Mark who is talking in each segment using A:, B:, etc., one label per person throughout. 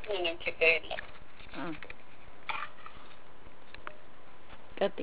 A: ምንም ችግር የለም።
B: ቀጥይ።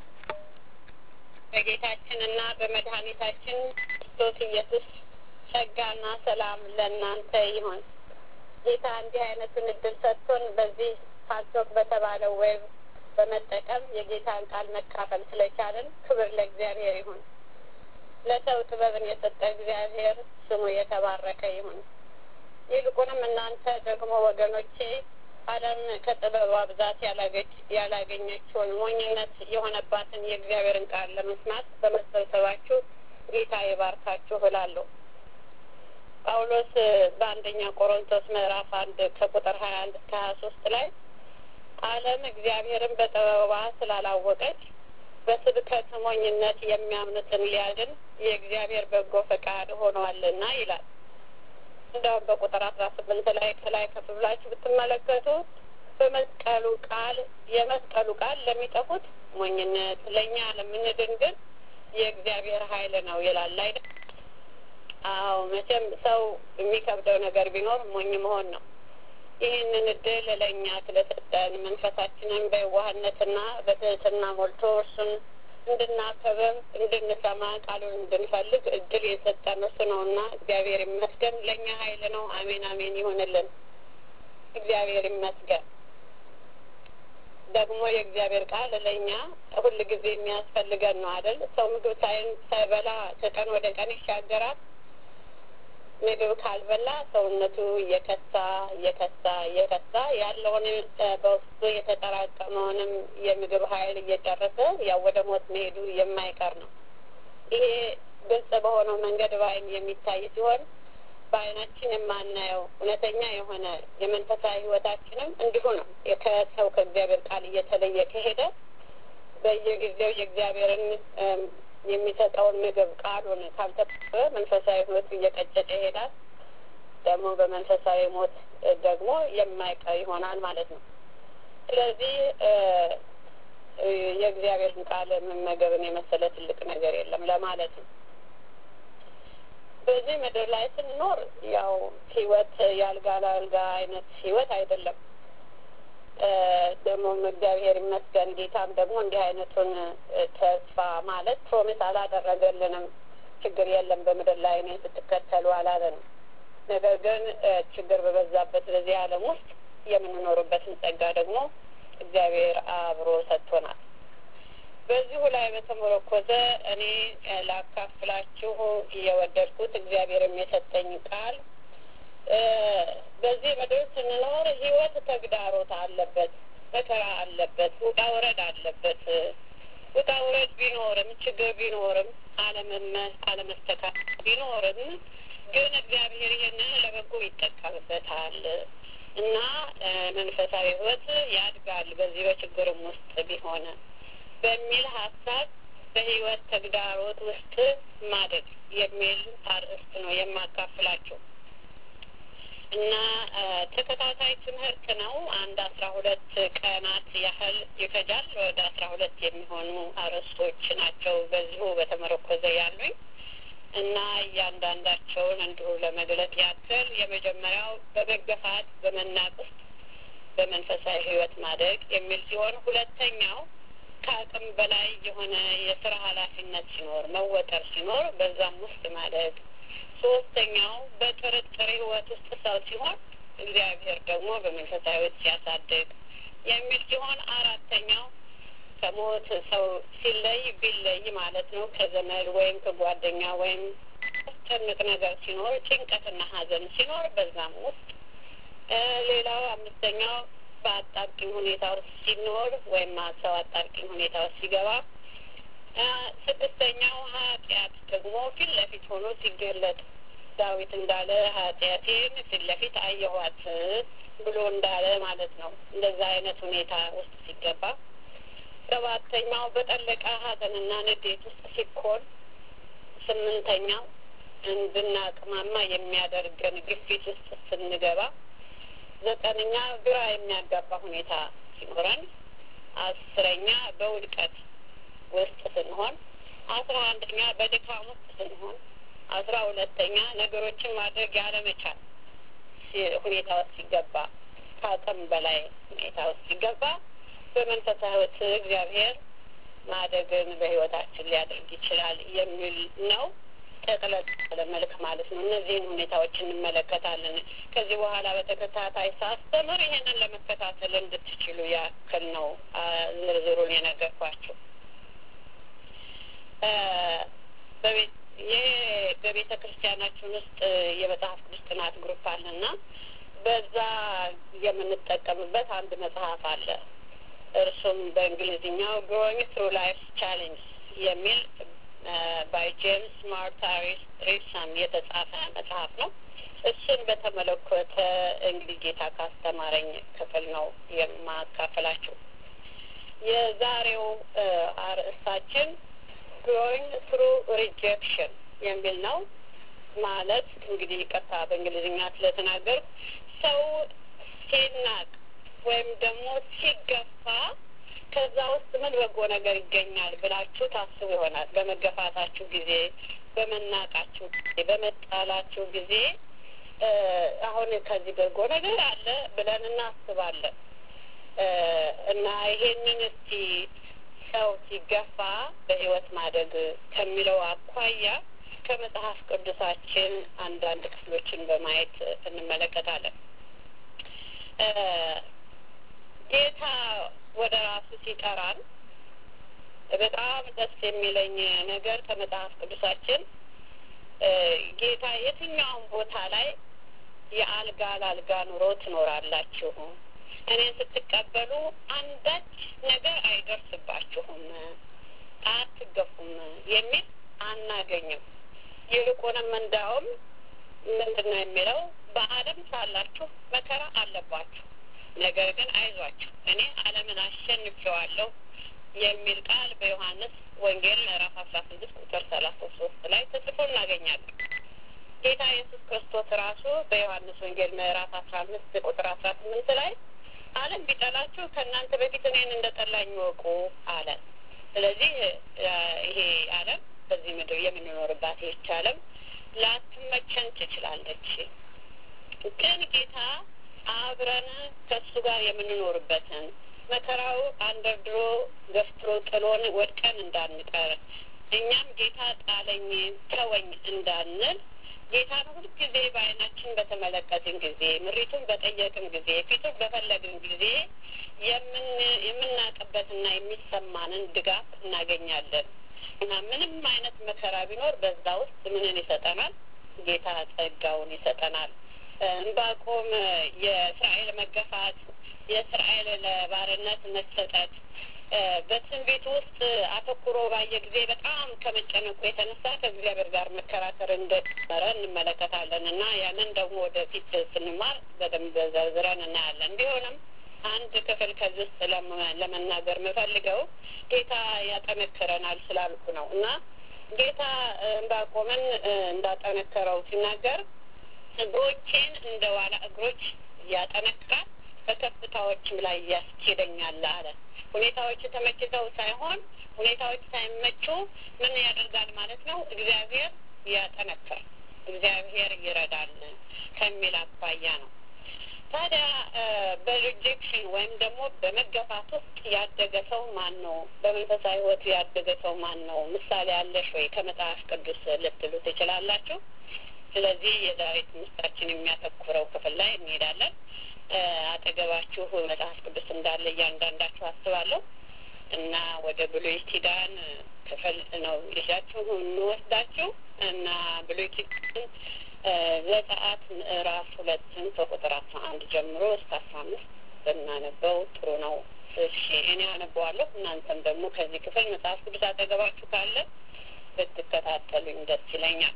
A: በጌታችንና በመድኃኒታችን ክርስቶስ ኢየሱስ ጸጋና ሰላም ለእናንተ ይሁን። ጌታ እንዲህ አይነቱን እድል ሰጥቶን በዚህ ፓልቶክ በተባለው ዌብ በመጠቀም የጌታን ቃል መካፈል ስለቻለን ክብር ለእግዚአብሔር ይሁን። ለሰው ጥበብን የሰጠ እግዚአብሔር ስሙ የተባረከ ይሁን። ይልቁንም እናንተ ደግሞ ወገኖቼ ዓለም ከጥበቧ ብዛት ያላገኘችውን ሞኝነት የሆነባትን የእግዚአብሔርን ቃል ለመስማት በመሰብሰባችሁ ጌታ ይባርካችሁ እላለሁ። ጳውሎስ በአንደኛ ቆሮንቶስ ምዕራፍ አንድ ከቁጥር ሀያ አንድ እስከ ሀያ ሶስት ላይ ዓለም እግዚአብሔርን በጥበቧ ስላላወቀች በስብከት ሞኝነት የሚያምኑትን ሊያድን የእግዚአብሔር በጎ ፈቃድ ሆኗልና ይላል። እንደውም በቁጥር አስራ ስምንት ላይ ከላይ ከፍ ብላችሁ ብትመለከቱ በመስቀሉ ቃል የመስቀሉ ቃል ለሚጠፉት ሞኝነት፣ ለእኛ ለምንድን ግን የእግዚአብሔር ኃይል ነው ይላል አይደል? አዎ መቼም ሰው የሚከብደው ነገር ቢኖር ሞኝ መሆን ነው። ይህንን እድል ለእኛ ስለሰጠን መንፈሳችንን በየዋህነትና በትህትና ሞልቶ እርሱን እንድናከብር እንድንሰማ ቃሉን እንድንፈልግ እድል የሰጠን እርሱ ነውና እግዚአብሔር ይመስገን። ለእኛ ኃይል ነው። አሜን አሜን ይሆንልን። እግዚአብሔር ይመስገን። ደግሞ የእግዚአብሔር ቃል ለእኛ ሁል ጊዜ የሚያስፈልገን ነው አይደል? ሰው ምግብ ሳይበላ ከቀን ወደ ቀን ይሻገራል። ምግብ ካልበላ ሰውነቱ እየከሳ እየከሳ እየከሳ ያለውን በውስጡ የተጠራቀመውንም የምግብ ኃይል እየጨረሰ ያው ወደ ሞት መሄዱ የማይቀር ነው። ይሄ ግልጽ በሆነው መንገድ በዓይን የሚታይ ሲሆን በዓይናችን የማናየው እውነተኛ የሆነ የመንፈሳዊ ሕይወታችንም እንዲሁ ነው። ከሰው ከእግዚአብሔር ቃል እየተለየ ከሄደ በየጊዜው የእግዚአብሔርን የሚሰጠውን ምግብ ቃሉን ካልተቀበለ መንፈሳዊ ህይወቱ እየቀጨጨ ይሄዳል። ደግሞ በመንፈሳዊ ሞት ደግሞ የማይቀር ይሆናል ማለት ነው። ስለዚህ የእግዚአብሔርን ቃል መመገብን የመሰለ ትልቅ ነገር የለም ለማለት ነው። በዚህ ምድር ላይ ስንኖር ያው ህይወት የአልጋ ለአልጋ አይነት ህይወት አይደለም። ደግሞም እግዚአብሔር ይመስገን ጌታም ደግሞ እንዲህ አይነቱን ተስፋ ማለት ፕሮሚስ አላደረገልንም። ችግር የለም በምድር ላይ እኔ ስትከተሉ አላለንም። ነገር ግን ችግር በበዛበት በዚህ ዓለም ውስጥ የምንኖርበትን ጸጋ ደግሞ እግዚአብሔር አብሮ ሰጥቶናል። በዚሁ ላይ በተመረኮዘ እኔ ላካፍላችሁ እየወደድኩት እግዚአብሔርም የሰጠኝ ቃል በዚህ ምድር ስንኖር ህይወት ተግዳሮት አለበት፣ መከራ አለበት፣ ውጣ ውረድ አለበት። ውጣ ውረድ ቢኖርም ችግር ቢኖርም አለመስተካከል ቢኖርም ግን እግዚአብሔር ይህንን ለበጎ ይጠቀምበታል እና መንፈሳዊ ህይወት ያድጋል በዚህ በችግርም ውስጥ ቢሆን በሚል ሀሳብ በህይወት ተግዳሮት ውስጥ ማደግ የሚል አርእስት ነው የማካፍላቸው እና ተከታታይ ትምህርት ነው። አንድ አስራ ሁለት ቀናት ያህል ይፈጃል። ወደ አስራ ሁለት የሚሆኑ አርዕስቶች ናቸው በዚሁ በተመረኮዘ ያሉኝ እና እያንዳንዳቸውን እንዲሁ ለመግለጥ ያክል የመጀመሪያው በመገፋት በመናቅ ውስጥ በመንፈሳዊ ህይወት ማደግ የሚል ሲሆን ሁለተኛው ከአቅም በላይ የሆነ የስራ ኃላፊነት ሲኖር መወጠር ሲኖር በዛም ውስጥ ማደግ ሶስተኛው በጥርጥር ህይወት ውስጥ ሰው ሲሆን እግዚአብሔር ደግሞ በመንፈሳዊ ህይወት ሲያሳድግ የሚል ሲሆን አራተኛው ከሞት ሰው ሲለይ ቢለይ ማለት ነው ከዘመድ ወይም ከጓደኛ ወይም ጭንቅ ነገር ሲኖር ጭንቀትና ሀዘን ሲኖር በዛም ውስጥ ሌላው አምስተኛው በአጣብቂኝ ሁኔታ ውስጥ ሲኖር ወይም ሰው አጣብቂኝ ሁኔታ ውስጥ ሲገባ ስድስተኛው ኃጢአት ደግሞ ፊት ለፊት ሆኖ ሲገለጥ ዳዊት እንዳለ ኃጢአቴን ፊት ለፊት አየኋት ብሎ እንዳለ ማለት ነው። እንደዛ አይነት ሁኔታ ውስጥ ሲገባ ሰባተኛው በጠለቀ ሀዘንና ንዴት ውስጥ ሲኮን፣ ስምንተኛው እንድናቅማማ የሚያደርገን ግፊት ውስጥ ስንገባ፣ ዘጠነኛ ግራ የሚያጋባ ሁኔታ ሲኖረን፣ አስረኛ በውድቀት ውስጥ ስንሆን፣ አስራ አንደኛ በድካም ውስጥ ስንሆን፣ አስራ ሁለተኛ ነገሮችን ማድረግ ያለመቻል ሁኔታ ውስጥ ሲገባ፣ ከአቅም በላይ ሁኔታ ውስጥ ሲገባ በመንፈሳዊ ሕይወት እግዚአብሔር ማደግን በሕይወታችን ሊያደርግ ይችላል የሚል ነው። ጠቅለል ያለ መልክ ማለት ነው። እነዚህን ሁኔታዎች እንመለከታለን። ከዚህ በኋላ በተከታታይ ሳስተምር ይሄንን ለመከታተል እንድትችሉ ያክል ነው ዝርዝሩን የነገርኳቸው። ይህ በቤተ ክርስቲያናችን ውስጥ የመጽሐፍ ቅዱስ ጥናት ግሩፕ አለና በዛ የምንጠቀምበት አንድ መጽሐፍ አለ። እርሱም በእንግሊዝኛው ግሮዊንግ ትሩ ላይፍ ቻሌንጅ የሚል ባይ ጄምስ ማርታ ሪፕሰን የተጻፈ መጽሐፍ ነው። እሱን በተመለከተ እንግዲህ ጌታ ካስተማረኝ ክፍል ነው የማካፈላችሁ። የዛሬው አርእስታችን ግሮዊንግ ትሩ ሪጀክሽን የሚል ነው። ማለት እንግዲህ ይቅርታ በእንግሊዝኛ ስለተናገር ሰው ሲናቅ ወይም ደግሞ ሲገፋ ከዛ ውስጥ ምን በጎ ነገር ይገኛል ብላችሁ ታስቡ ይሆናል። በመገፋታችሁ ጊዜ፣ በመናቃችሁ ጊዜ፣ በመጣላችሁ ጊዜ አሁን ከዚህ በጎ ነገር አለ ብለን እናስባለን እና ይሄንን እስቲ ሰው ሲገፋ በሕይወት ማደግ ከሚለው አኳያ ከመጽሐፍ ቅዱሳችን አንዳንድ ክፍሎችን በማየት እንመለከታለን። ጌታ ወደ ራሱ ሲጠራን በጣም ደስ የሚለኝ ነገር ከመጽሐፍ ቅዱሳችን ጌታ የትኛውም ቦታ ላይ የአልጋ ለአልጋ ኑሮ ትኖራላችሁ፣ እኔን ስትቀበሉ አንዳች ነገር አይደርስባችሁም፣ አትገፉም የሚል አናገኝም። ይልቁንም እንዳውም ምንድን ነው የሚለው በዓለም ሳላችሁ መከራ አለባችሁ ነገር ግን አይዟችሁ እኔ ዓለምን አሸንፌዋለሁ የሚል ቃል በዮሐንስ ወንጌል ምዕራፍ አስራ ስድስት ቁጥር ሰላሳ ሶስት ላይ ተጽፎ እናገኛለን። ጌታ ኢየሱስ ክርስቶስ ራሱ በዮሐንስ ወንጌል ምዕራፍ አስራ አምስት ቁጥር አስራ ስምንት ላይ ዓለም ቢጠላችሁ ከእናንተ በፊት እኔን እንደ ጠላኝ ወቁ አለ። ስለዚህ ይሄ ዓለም በዚህ ምድር የምንኖርባት ይህች ዓለም ላትመቸን ትችላለች። ግን ጌታ አብረን ከእሱ ጋር የምንኖርበትን መከራው አንደርድሮ ገፍትሮ ጥሎን ወድቀን እንዳንቀር እኛም ጌታ ጣለኝ ተወኝ እንዳንል ጌታን ሁልጊዜ በዓይናችን በተመለከትን ጊዜ ምሪቱን በጠየቅን ጊዜ ፊቱን በፈለግን ጊዜ የምናውቅበትና የሚሰማንን ድጋፍ እናገኛለን እና ምንም አይነት መከራ ቢኖር በዛ ውስጥ ምንን ይሰጠናል? ጌታ ጸጋውን ይሰጠናል። እንባቆም የእስራኤል መገፋት፣ የእስራኤል ለባርነት መሰጠት በትንቢት ውስጥ አተኩሮ ባየ ጊዜ በጣም ከመጨነቁ የተነሳ ከእግዚአብሔር ጋር መከራከር እንደጀመረ እንመለከታለን እና ያንን ደግሞ ወደፊት ስንማር በደንብ ዘርዝረን እናያለን። ቢሆንም አንድ ክፍል ከዚህ ውስጥ ለመናገር የምፈልገው ጌታ ያጠነክረናል ስላልኩ ነው እና ጌታ እንባቆምን እንዳጠነከረው ሲናገር እግሮቼን እንደ ዋላ እግሮች ያጠነክራል በከፍታዎችም ላይ ያስኬደኛል አለ። ሁኔታዎች ተመችተው ሳይሆን ሁኔታዎች ሳይመቹ ምን ያደርጋል ማለት ነው? እግዚአብሔር ያጠነክራል፣ እግዚአብሔር ይረዳል ከሚል አኳያ ነው። ታዲያ በሪጀክሽን ወይም ደግሞ በመገፋት ውስጥ ያደገ ሰው ማን ነው? በመንፈሳዊ ሕይወቱ ያደገ ሰው ማን ነው? ምሳሌ አለሽ ወይ ከመጽሐፍ ቅዱስ ልትሉ ትችላላችሁ። ስለዚህ የዛሬ ትምህርታችን የሚያተኩረው ክፍል ላይ እንሄዳለን። አጠገባችሁ መጽሐፍ ቅዱስ እንዳለ እያንዳንዳችሁ አስባለሁ እና ወደ ብሉይ ኪዳን ክፍል ነው ይዣችሁ እንወስዳችሁ እና ብሉይ ኪዳን ዘጸአት ምዕራፍ ሁለትን ከቁጥር አስራ አንድ ጀምሮ እስከ አስራ አምስት ብናነበው ጥሩ ነው። እሺ እኔ አነበዋለሁ። እናንተም ደግሞ ከዚህ ክፍል መጽሐፍ ቅዱስ አጠገባችሁ ካለ ብትከታተሉኝ ደስ ይለኛል።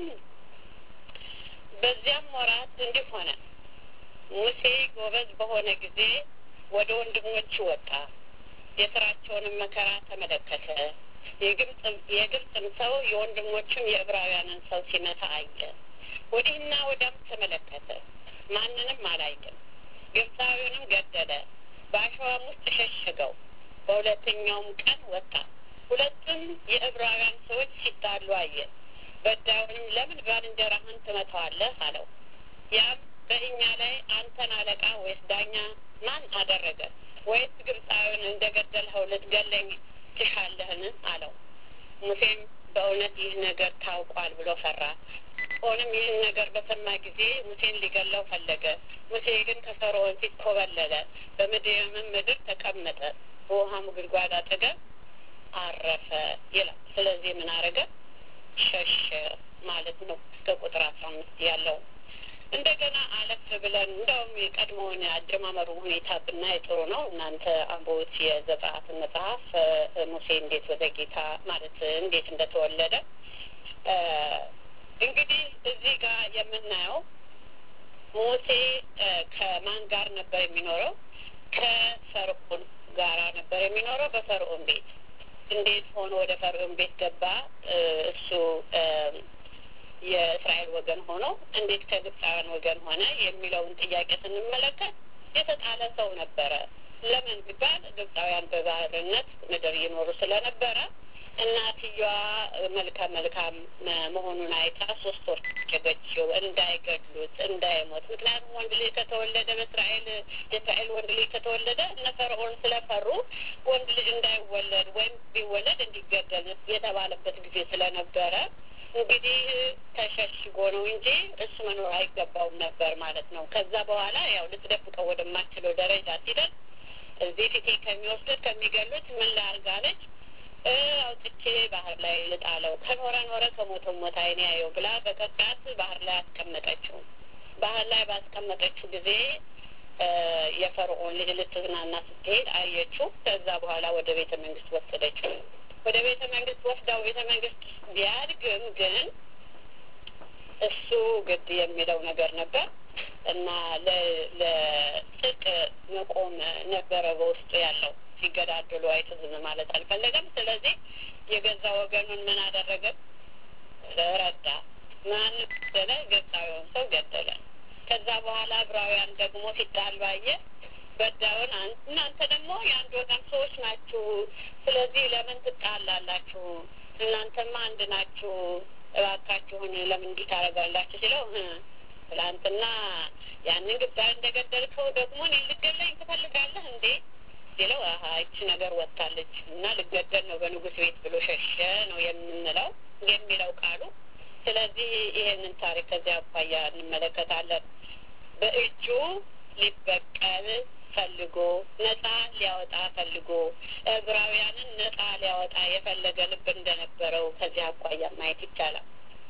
A: በዚያም ወራት እንዲህ ሆነ ሙሴ ጎበዝ በሆነ ጊዜ ወደ ወንድሞቹ ወጣ፣ የስራቸውንም መከራ ተመለከተ። የግብፅም ሰው የወንድሞቹም የዕብራውያንን ሰው ሲመታ አየ። ወዲህና ወዲያም ተመለከተ፣ ማንንም አላየም። ግብፃዊውንም ገደለ፣ በአሸዋም ውስጥ ሸሸገው። በሁለተኛውም ቀን ወጣ፣ ሁለቱም የዕብራውያን ሰዎች ሲጣሉ አየ። በዳዩንም ለምን ባልንጀራህን ትመታዋለህ አለው። ያም በእኛ ላይ አንተን አለቃ ወይስ ዳኛ ማን አደረገ? ወይስ ግብፃዊውን እንደገደልኸው ልትገለኝ ትሻለህን? አለው። ሙሴም በእውነት ይህ ነገር ታውቋል ብሎ ፈራ። ሆንም ይህን ነገር በሰማ ጊዜ ሙሴን ሊገለው ፈለገ። ሙሴ ግን ከፈርዖን ፊት ኮበለለ፣ በምድያምም ምድር ተቀመጠ፣ በውሃም ጉድጓድ አጠገብ አረፈ ይላል። ስለዚህ ምን አረገ? ሸሸ ማለት ነው። እስከ ቁጥር አስራ አምስት ያለው እንደገና አለፍ ብለን እንደውም የቀድሞውን አጀማመሩ ሁኔታ ብናይ ጥሩ ነው። እናንተ አንቦት የዘጸአትን መጽሐፍ ሙሴ እንዴት ወደ ጌታ ማለት እንዴት እንደተወለደ እንግዲህ እዚህ ጋር የምናየው ሙሴ ከማን ጋር ነበር የሚኖረው? ከፈርዖን ጋራ ነበር የሚኖረው በፈርዖን ቤት። እንዴት ሆኖ ወደ ፈርዖን ቤት ገባ? እሱ የእስራኤል ወገን ሆኖ እንዴት ከግብፃውያን ወገን ሆነ የሚለውን ጥያቄ ስንመለከት የተጣለ ሰው ነበረ። ለምን ቢባል ግብፃውያን በባህርነት ምድር ይኖሩ ስለነበረ እናትየዋ መልካም መልካም መሆኑን አይታ ሶስት ወር ጨገችው እንዳይገድሉት እንዳይሞት። ምክንያቱም ወንድ ልጅ ከተወለደ በእስራኤል የእስራኤል ወንድ ልጅ ከተወለደ እነ ፈርዖን ስለፈሩ ወንድ ልጅ እንዳይወለድ ወይም ቢወለድ እንዲገደል የተባለበት ጊዜ ስለነበረ እንግዲህ ተሸሽጎ ነው እንጂ እሱ መኖር አይገባውም ነበር ማለት ነው። ከዛ በኋላ ያው ልትደብቀው ወደማችለው ደረጃ ሲደርስ እዚህ ፊቴ ከሚወስዱት ከሚገሉት ምን ላርጋለች አውጥቼ ባህር ላይ ልጣለው ከኖረ ኖረ ከሞተ ሞት አይኔ ያየው ብላ በቀቃት ባህር ላይ አስቀመጠችው። ባህር ላይ ባስቀመጠችው ጊዜ የፈርዖን ልጅ ልትዝናና ስትሄድ አየችው። ከዛ በኋላ ወደ ቤተ መንግስት ወሰደችው። ወደ ቤተ መንግስት ወስዳው ቤተ መንግስት ቢያድግም ግን እሱ ግድ የሚለው ነገር ነበር እና ለጽድቅ መቆም ነበረ በውስጡ ያለው ሲገዳደሉ አይቶ ዝም ማለት አልፈለገም። ስለዚህ የገዛ ወገኑን ምን አደረገ? ረዳ። ማን ገደለ? ግብፃዊውን ሰው ገደለ። ከዛ በኋላ ዕብራውያን ደግሞ ሲጣሉ አየ። በዳውን እናንተ ደግሞ የአንድ ወገን ሰዎች ናችሁ፣ ስለዚህ ለምን ትጣላላችሁ? እናንተማ አንድ ናችሁ፣ እባካችሁን ለምን እንዲህ ታደርጋላችሁ? ሲለው ትላንትና ያንን ግብፃዊ እንደገደልከው ደግሞ እኔ ልገለኝ ትፈልጋለህ እንዴ ሲለው አሀ ይቺ ነገር ወጥታለች እና ልገደል ነው በንጉሥ ቤት ብሎ ሸሸ ነው የምንለው የሚለው ቃሉ። ስለዚህ ይሄንን ታሪክ ከዚያ አኳያ እንመለከታለን። በእጁ ሊበቀል ፈልጎ ነጻ ሊያወጣ ፈልጎ ዕብራውያንን ነጻ ሊያወጣ የፈለገ ልብ እንደነበረው ከዚያ አኳያ ማየት ይቻላል።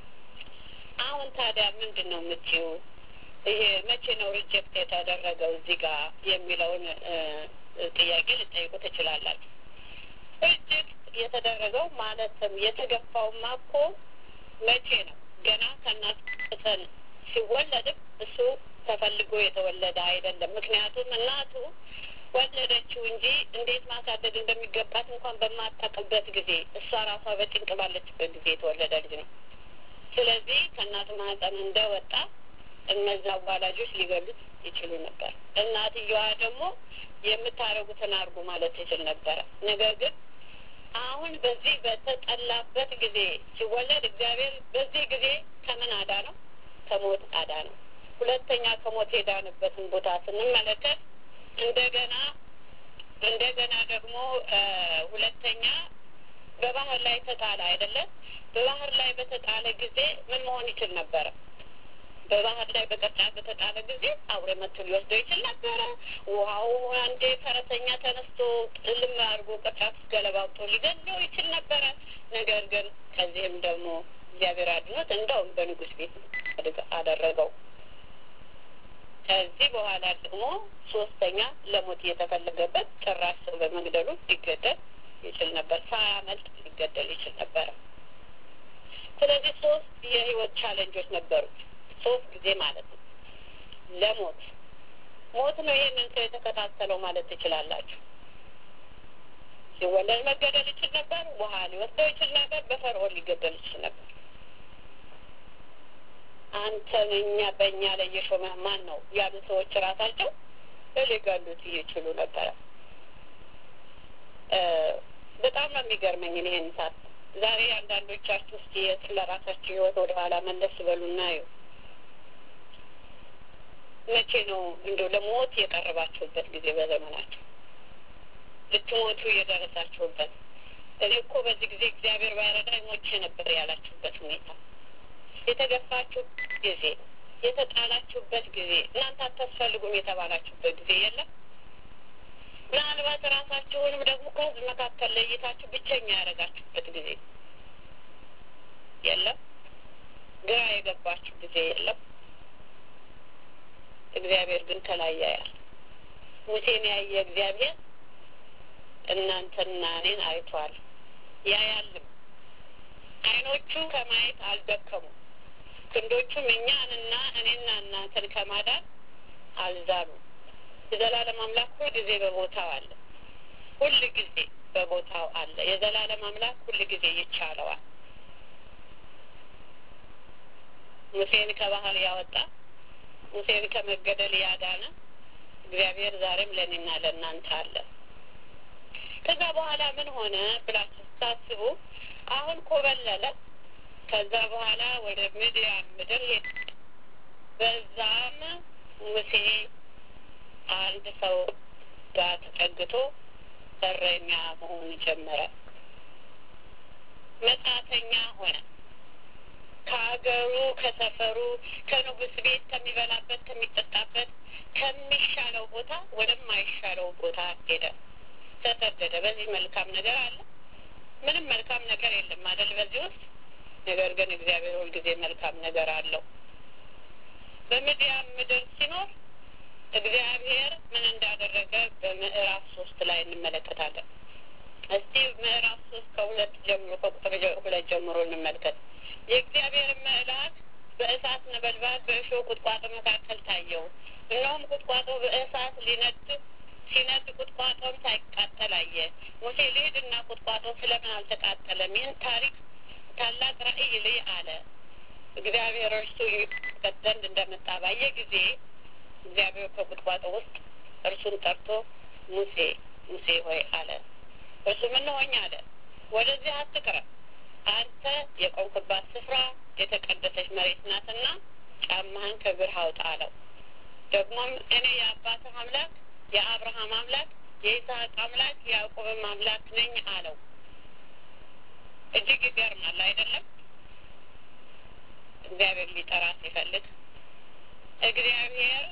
A: አሁን ታዲያ ምንድን ነው የምትይው? ይሄ መቼ ነው ሪጀክት የተደረገው እዚህ ጋር የሚለውን ጥያቄ ልጠይቁ ትችላላችሁ። ሪጀክት የተደረገው ማለትም የተገፋውማ እኮ መቼ ነው? ገና ከእናት ጽንስ ሲወለድም እሱ ተፈልጎ የተወለደ አይደለም። ምክንያቱም እናቱ ወለደችው እንጂ እንዴት ማሳደግ እንደሚገባት እንኳን በማታውቅበት ጊዜ እሷ ራሷ በጭንቅ ባለችበት ጊዜ የተወለደ ልጅ ነው። ስለዚህ ከእናቱ ማህፀን እንደወጣ እነዛ አዋላጆች ሊገሉት ይችሉ ነበር። እናትየዋ ደግሞ የምታደርጉትን አድርጉ ማለት ትችል ነበረ። ነገር ግን አሁን በዚህ በተጠላበት ጊዜ ሲወለድ እግዚአብሔር በዚህ ጊዜ ከምን አዳ ነው? ከሞት አዳ ነው። ሁለተኛ ከሞት የዳንበትን ቦታ ስንመለከት እንደገና እንደገና ደግሞ ሁለተኛ በባህር ላይ ተጣለ አይደለም። በባህር ላይ በተጣለ ጊዜ ምን መሆን ይችል ነበረ? በባህር ላይ በቅርጫት በተጣለ ጊዜ አውሬ መጥቶ ሊወስደው ይችል ነበረ። ውሃው አንዴ ፈረሰኛ ተነስቶ ልም አድርጎ ቅርጫት ውስጥ ገለባብጦ ሊገለው ይችል ነበረ። ነገር ግን ከዚህም ደግሞ እግዚአብሔር አድኖት እንደውም በንጉሥ ቤት አደረገው። ከዚህ በኋላ ደግሞ ሶስተኛ ለሞት እየተፈለገበት ጭራሽ ሰው በመግደሉ ሊገደል ይችል ነበር። ሳያመልጥ ሊገደል ይችል ነበረ። ስለዚህ ሶስት የህይወት ቻለንጆች ነበሩት። ሶስት ጊዜ ማለት ነው። ለሞት ሞት ነው ይሄንን ሰው የተከታተለው ማለት ትችላላችሁ። ሲወለድ መገደል ይችል ነበር። ውሃ ሊወስደው ይችል ነበር። በፈርዖን ሊገደል ይችል ነበር። አንተን እኛ በእኛ ላይ የሾመህ ማን ነው ያሉ ሰዎች ራሳቸው ሊገሉት ይችሉ ነበረ። በጣም ነው የሚገርመኝ ይሄን ሳት ዛሬ አንዳንዶቻችሁ እስቲ ስለ ራሳችሁ ህይወት ወደ ኋላ መለስ በሉና እዩ። መቼ ነው እንደው ለሞት የቀረባችሁበት ጊዜ በዘመናችሁ ልትሞቱ የደረሳችሁበት? እኔ እኮ በዚህ ጊዜ እግዚአብሔር ባይረዳኝ ሞቼ ነበር ያላችሁበት ሁኔታ፣ የተገፋችሁበት ጊዜ፣ የተጣላችሁበት ጊዜ፣ እናንተ አታስፈልጉም የተባላችሁበት ጊዜ የለም? ምናልባት ራሳችሁንም ደግሞ ከህዝብ መካከል ለይታችሁ ብቸኛ ያደረጋችሁበት ጊዜ የለም? ግራ የገባችሁ ጊዜ የለም? እግዚአብሔር ግን ከላይ ያያል። ሙሴን ያየ እግዚአብሔር እናንተና እኔን አይቷል፣ ያያልም። አይኖቹ ከማየት አልደከሙም፣ ክንዶቹም እኛንና እኔና እናንተን ከማዳን አልዛሉም። የዘላለም አምላክ ሁል ጊዜ በቦታው አለ። ሁል ጊዜ በቦታው አለ። የዘላለም አምላክ ሁል ጊዜ ይቻለዋል። ሙሴን ከባህር ያወጣ ሙሴን ከመገደል ያዳነ እግዚአብሔር ዛሬም ለእኔና ለእናንተ አለ። ከዛ በኋላ ምን ሆነ ብላችሁ ስታስቡ አሁን ኮበለለ። ከዛ በኋላ ወደ ምድያም ምድር ሄደ። በዛም ሙሴ አንድ ሰው ጋር ተጠግቶ እረኛ መሆን ጀመረ። መጻተኛ ሆነ። ከሀገሩ ከሰፈሩ ከንጉሥ ቤት ከሚበላበት ከሚጠጣበት ከሚሻለው ቦታ ወደማይሻለው ቦታ ሄደ፣ ተሰደደ። በዚህ መልካም ነገር አለ? ምንም መልካም ነገር የለም አይደል? በዚህ ውስጥ ነገር ግን እግዚአብሔር ሁልጊዜ መልካም ነገር አለው። በምድያም ምድር ሲኖር እግዚአብሔር ምን እንዳደረገ በምዕራፍ ሶስት ላይ እንመለከታለን። እስቲ ምዕራፍ ሶስት ከሁለት ጀምሮ ከቁጥር ሁለት ጀምሮ እንመልከት። የእግዚአብሔር መልአክ በእሳት ነበልባል በእሾህ ቁጥቋጦ መካከል ታየው። እነሆም ቁጥቋጦ በእሳት ሊነድ ሲነድ ቁጥቋጦም ሳይቃጠል አየ። ሙሴ ልሂድና ቁጥቋጦ ስለምን አልተቃጠለም? ይህን ታሪክ ታላቅ ራእይ ልይ አለ። እግዚአብሔር እርሱ ይመለከት ዘንድ እንደመጣ ባየ ጊዜ እግዚአብሔር ከቁጥቋጦ ውስጥ እርሱን ጠርቶ ሙሴ ሙሴ ሆይ አለ። እርሱ ምን ሆኝ አለ። ወደዚህ አትቅረብ፣ አንተ የቆምክባት ስፍራ የተቀደሰች መሬት ናትና ጫማህን ከእግርህ አውጣ አለው። ደግሞም እኔ የአባትህ አምላክ የአብርሃም አምላክ የይስሐቅ አምላክ የያዕቆብም አምላክ ነኝ አለው። እጅግ ይገርማል አይደለም? እግዚአብሔር ሊጠራ ሲፈልግ እግዚአብሔር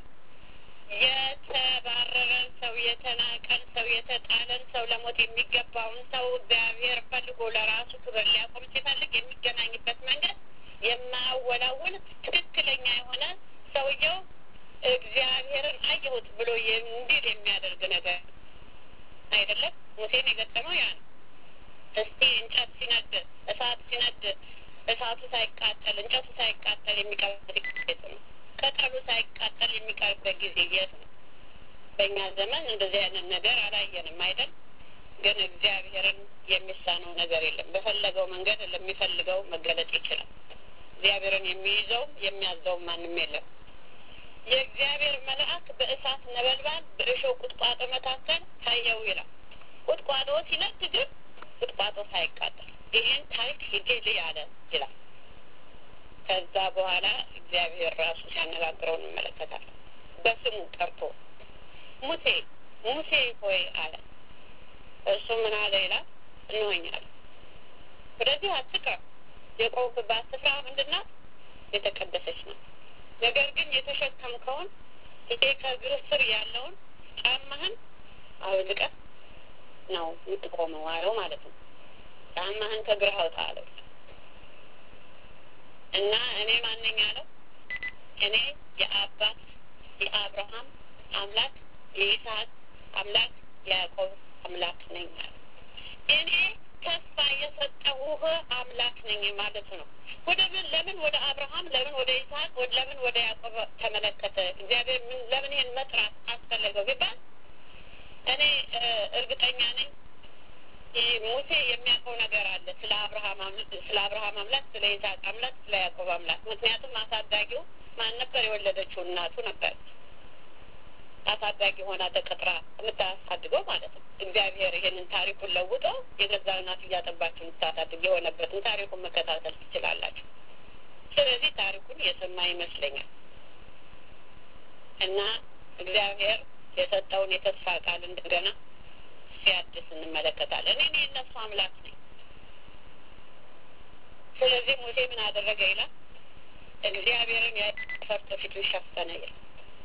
A: የተባረረን ሰው፣ የተናቀን ሰው፣ የተጣለን ሰው፣ ለሞት የሚገባውን ሰው እግዚአብሔር ፈልጎ ለራሱ ክብር ሊያቆም ሲፈልግ የሚገናኝበት መንገድ የማያወላውል ትክክለኛ የሆነ ሰውየው እግዚአብሔርን አየሁት ብሎ እንዲል የሚያደርግ ነገር አይደለም። ሙሴን የገጠመው ያ ነው። እስቲ እንጨት ሲነድ፣ እሳት ሲነድ፣ እሳቱ ሳይቃጠል እንጨቱ ሳይቃጠል የሚቀርበት ጊዜ ነው። ቅጠሉ ሳይቃጠል የሚቀርበት ጊዜ የት ነው? በእኛ ዘመን እንደዚህ አይነት ነገር አላየንም አይደል? ግን እግዚአብሔርን የሚሳነው ነገር የለም። በፈለገው መንገድ ለሚፈልገው መገለጥ ይችላል። እግዚአብሔርን የሚይዘው የሚያዘው ማንም የለም። የእግዚአብሔር መልአክ በእሳት ነበልባል በእሾህ ቁጥቋጦ መካከል ታየው ይላል። ቁጥቋጦ ሲነድ ግን ቁጥቋጦ ሳይቃጠል ይህን ታሪክ ሂጄ ልይ አለ ይላል። ከዛ በኋላ እግዚአብሔር ራሱ ሲያነጋግረው እንመለከታለን። በስሙ ጠርቶ ሙሴ ሙሴ ሆይ አለ። እርሱ ምን አለ ይላል? እንሆኛል ወደዚህ አትቅረብ፣ የቆምክባት ስፍራ ምንድን ናት? የተቀደሰች ናት። ነገር ግን የተሸከምከውን ይሄ ከእግር ስር ያለውን ጫማህን አውልቀህ ነው የምትቆመው አለው ማለት ነው። ጫማህን ከእግርህ አውጣ አለው እና እኔ ማነኝ አለው? እኔ የአባት የአብርሃም አምላክ የይስሐቅ አምላክ የያዕቆብ አምላክ ነኝ አለ። እኔ ተስፋ የሰጠሁህ አምላክ ነኝ ማለት ነው። ወደ ምን ለምን ወደ አብርሃም ለምን ወደ ይስሐቅ ለምን ወደ ያዕቆብ ተመለከተ? እግዚአብሔር ምን ለምን ይሄን መጥራት አስፈለገው ቢባል እኔ እርግጠኛ ነኝ ሙሴ የሚያውቀው ነገር አለ ስለ አብርሃም ስለ አብርሃም አምላክ፣ ስለ ይስሐቅ አምላክ፣ ስለ ያዕቆብ አምላክ። ምክንያቱም አሳዳጊው ማን ነበር? የወለደችው እናቱ ነበር። አሳዳጊ ሆና ተቀጥራ የምታሳድገው ማለት ነው። እግዚአብሔር ይሄንን ታሪኩን ለውጦ የገዛ እናቱ እያጠባችሁ የምታሳድግ የሆነበትን ታሪኩን መከታተል ትችላላችሁ። ስለዚህ ታሪኩን የሰማ ይመስለኛል እና እግዚአብሔር የሰጠውን የተስፋ ቃል እንደገና ሲያድስ እንመለከታለን። እኔ የእነሱ አምላክ ነኝ። ስለዚህ ሙሴ ምን አደረገ ይላል? እግዚአብሔርን ፈርቶ ፊቱን ሸፈነ ይላል።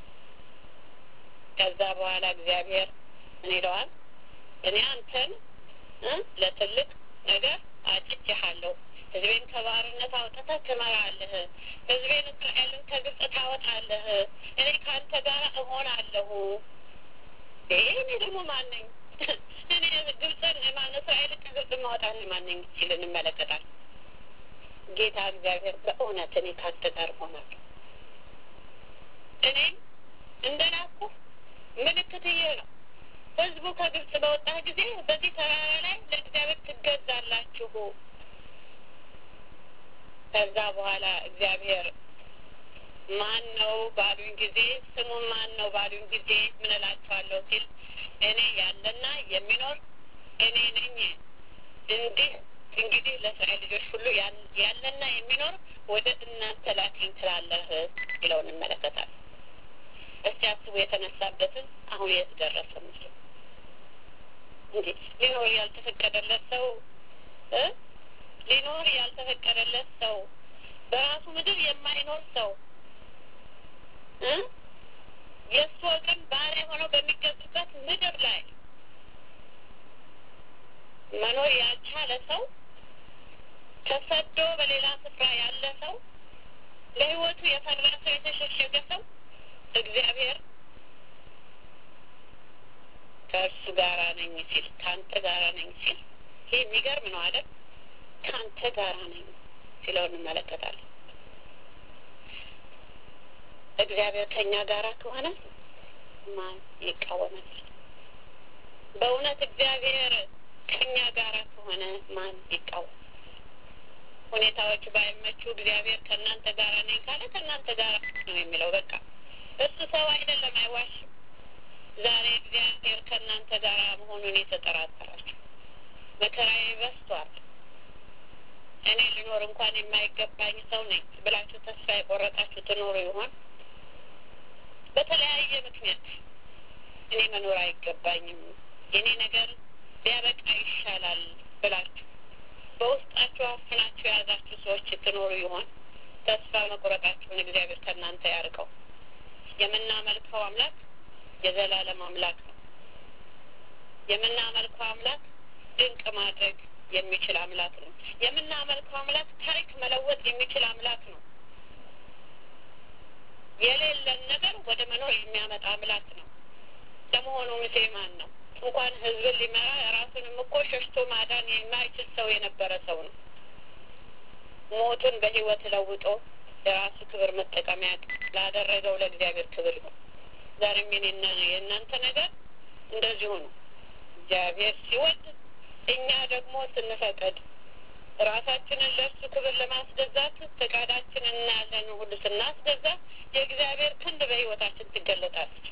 A: ከዛ በኋላ እግዚአብሔር ምን ይለዋል? እኔ አንተን ለትልቅ ነገር አጭቼሃለሁ ህዝቤን ከባርነት አውጥተህ ትመራለህ። ህዝቤን እስራኤልን ከግብጽ ታወጣለህ። እኔ ከአንተ ጋር እሆናለሁ። ይሄ እኔ ደግሞ ማን ነኝ? እኔ ግብፅን ማን እስራኤልን ከግብጽ ማውጣት ማን ነኝ ሲል እንመለከታል። ጌታ እግዚአብሔር በእውነት እኔ ካንተ ጋር እሆናለሁ። እኔም እንደላኩ ምልክት ይሄ ነው። ህዝቡ ከግብጽ በወጣ ጊዜ በዚህ ተራራ ላይ ለእግዚአብሔር ትገዛላችሁ። ከዛ በኋላ እግዚአብሔር ማን ነው ባሉኝ ጊዜ ስሙን ማን ነው ባሉኝ ጊዜ ምን እላቸዋለሁ ሲል እኔ ያለና የሚኖር እኔ ነኝ። እንዲህ እንግዲህ ለእስራኤል ልጆች ሁሉ ያለና የሚኖር ወደ እናንተ ላኪኝ ትላለህ ይለው እንመለከታለን። እስቲ አስቡ የተነሳበትን አሁን የት ደረሰ ምስሉ እንዴ ሊኖር ያልተፈቀደለት ሰው እ ሊኖር ያልተፈቀደለት ሰው በራሱ ምድር የማይኖር ሰው እ የእሱ ወገን ባሪያ ሆነው በሚገዙበት ምድር ላይ መኖር ያልቻለ ሰው ተሰዶ በሌላ ስፍራ ያለ ሰው ለሕይወቱ የፈራ ሰው የተሸሸገ ሰው እግዚአብሔር ከእርሱ ጋራ ነኝ ሲል ከአንተ ጋራ ነኝ ሲል ይህ የሚገርም ነው አይደል? ከአንተ ጋራ ነኝ ሲለው እንመለከታለን። እግዚአብሔር ከእኛ ጋራ ከሆነ ማን ይቃወመናል? በእውነት እግዚአብሔር ከእኛ ጋራ ከሆነ ማን ይቃወማል? ሁኔታዎች ባይመቹ እግዚአብሔር ከእናንተ ጋራ ነኝ ካለ ከእናንተ ጋራ ነው የሚለው። በቃ እሱ ሰው አይደለም፣ አይዋሽም። ዛሬ እግዚአብሔር ከእናንተ ጋር መሆኑን የተጠራጠራችሁ መከራዬ በዝቷል፣ እኔ ልኖር እንኳን የማይገባኝ ሰው ነኝ ብላችሁ ተስፋ የቆረጣችሁ ትኖሩ ይሆን? በተለያየ ምክንያት እኔ መኖር አይገባኝም፣ የኔ ነገር ቢያበቃ ይሻላል ብላችሁ በውስጣችሁ አፍናችሁ የያዛችሁ ሰዎች ትኖሩ ይሆን? ተስፋ መቁረጣችሁን እግዚአብሔር ከእናንተ ያርቀው። የምናመልከው አምላክ የዘላለም አምላክ ነው። የምናመልከው አምላክ ድንቅ ማድረግ የሚችል አምላክ ነው። የምናመልከው አምላክ ታሪክ መለወጥ የሚችል አምላክ ነው። የሌለን ነገር ወደ መኖር የሚያመጣ አምላክ ነው። ለመሆኑ ሙሴ ማን ነው? እንኳን ሕዝብን ሊመራ ራሱንም እኮ ሸሽቶ ማዳን የማይችል ሰው የነበረ ሰው ነው። ሞቱን በሕይወት ለውጦ የራሱ ክብር መጠቀሚያ ላደረገው ለእግዚአብሔር ክብር ይሁን። ዛሬም የኔና የእናንተ ነገር እንደዚሁ ነው። እግዚአብሔር ሲወድ እኛ ደግሞ ስንፈቅድ ራሳችንን ለእርሱ ክብር ለማስገዛት ፈቃዳችንን እና ያለን ሁሉ ስናስገዛ የእግዚአብሔር ክንድ በሕይወታችን ትገለጣለች።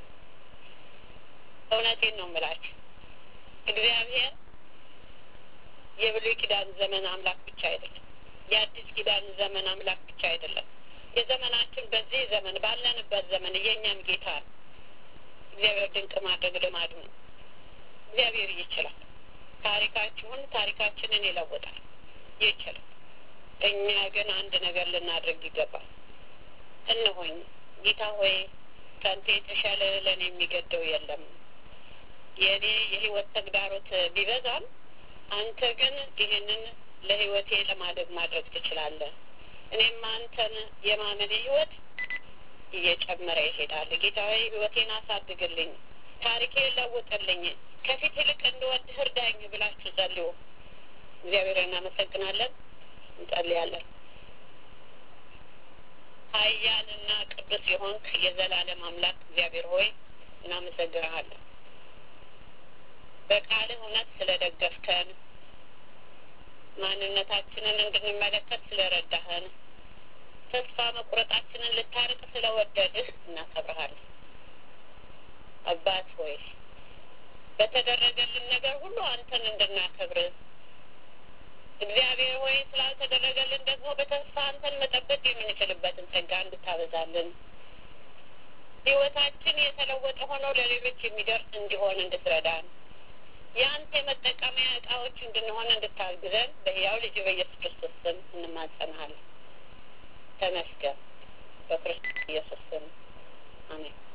A: እውነቴን ነው የምላችሁ። እግዚአብሔር የብሉይ ኪዳን ዘመን አምላክ ብቻ አይደለም። የአዲስ ኪዳን ዘመን አምላክ ብቻ አይደለም። የዘመናችን በዚህ ዘመን ባለንበት ዘመን የእኛም ጌታ ነው። እግዚአብሔር ድንቅ ማድረግ ልማዱ ነው። እግዚአብሔር ይችላል። ታሪካችሁን ታሪካችንን ይለውጣል፣ ይችላል። እኛ ግን አንድ ነገር ልናደርግ ይገባል። እነሆኝ ጌታ ሆይ ከአንተ የተሻለ ለእኔ የሚገደው የለም። የእኔ የህይወት ተግዳሮት ቢበዛም አንተ ግን ይህንን ለህይወቴ ለማደግ ማድረግ ትችላለህ። እኔም አንተን የማመን ህይወት እየጨመረ ይሄዳል። ጌታ ሆይ ህይወቴን አሳድግልኝ፣ ታሪኬን ለውጥልኝ፣ ከፊት ይልቅ እንድወድህ እርዳኝ ብላችሁ ጸልዩ። እግዚአብሔር እናመሰግናለን፣ እንጸልያለን። ኃያልና ቅዱስ የሆንክ የዘላለም አምላክ እግዚአብሔር ሆይ እናመሰግንሃለን። በቃልህ እውነት ስለደገፍከን ማንነታችንን እንድንመለከት ስለረዳህን ተስፋ መቁረጣችንን ልታርቅ ስለወደድህ እናከብረሃለን። አባት ሆይ በተደረገልን ነገር ሁሉ አንተን እንድናከብር እግዚአብሔር ሆይ ስላልተደረገልን ደግሞ በተስፋ አንተን መጠበቅ የምንችልበትን ጸጋ እንድታበዛልን ህይወታችን የተለወጠ ሆኖ ለሌሎች የሚደርስ እንዲሆን እንድትረዳን የአንተ የመጠቀሚያ እቃዎች እንድንሆን እንድታግዘን በሕያው ልጅ በኢየሱስ ክርስቶስ ስም እንማጸንሃለን። ተመስገን። በክርስቶስ ኢየሱስ ስም አሜን።